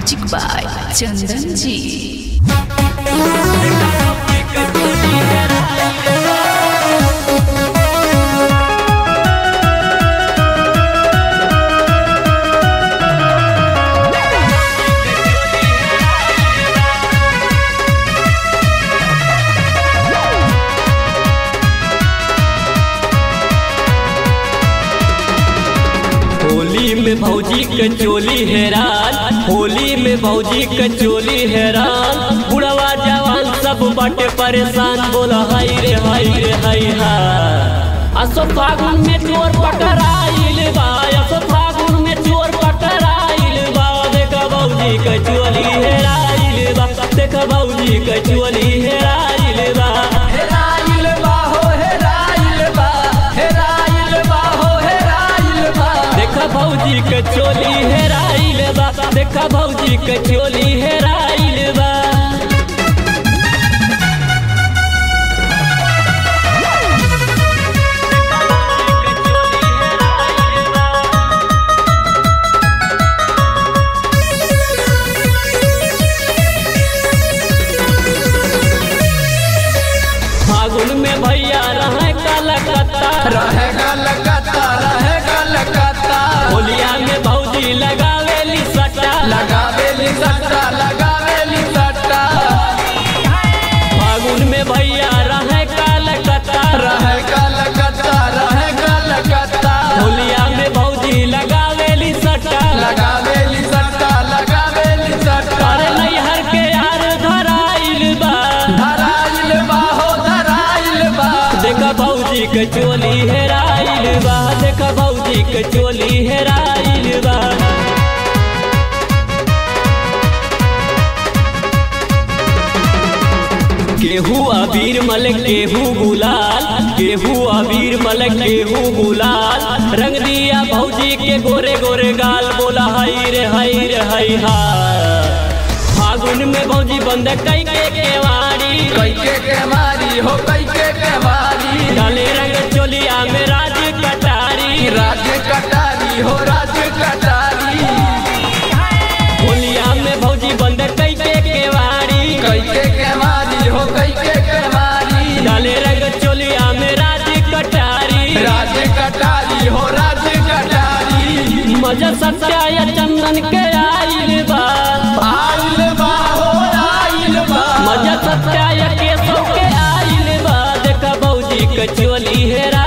music by चंदन जी होली में भौजी के चोली हैरान होली में भौजी के चोली हैरान बुढ़वा जवान सब बाटे परेशान बोला हाय रे हाय रे हाय हा असो फागुन में चोर पकड़ाइल बा असो फागुन में चोर पकड़ाइल बा देखा भौजी के चोली हेराइल बा देखा भौजी के चोली हेराइल बा हेराइल बा हो हेराइल बा हेराइल बा हो हेराइल बा देखा भौजी के चोली हेराइल बा देखा भौजी के चोली हेराइल बा फागुन में भैया रहे कलकत्ता रहेगा लगता रहेगा लगता होलिया में भौजी लगावेली सट्टा लगावेली सट्टा लगावेली सट्टा फागुन में भैया रहे कलकत्ता रहेगा लगता रहेगा लगता होलिया में भौजी लगावेली सट्टा लगावेली सट्टा लगावेली सट्टा अरे नैहर के यार धराइल बा धराइल बा हो धराइल बा देखा भौजी के चोली हेराइल बा देखा भौजी के चोली हेराइल बा केहू अबीर मल केहू गुलाल केहू अबीर मल केहू गुलाल रंग दिया भौजी के गोरे गोरे गाल बोला हाय रे हाय रे हाय हा फागुन में भौजी बंद कई के केवाड़ी कैके के मारी हो कैके के मारी डाले रंग चोलिया में राज कटारी राज्य कटारी हो राज्य कटारी होलिया में भौजी बंद कई के केवाड़ी कैके के मारी हो कैके के मारी डाले रंग चोलिया में राज कटारी राज्य कटारी हो राज्य कटारी मजा सत्या या चंदन के आइल बा आइल बा हो आइल बा मजा सत्या या केशव के आइल बा देखा भौजी के चोली हेरा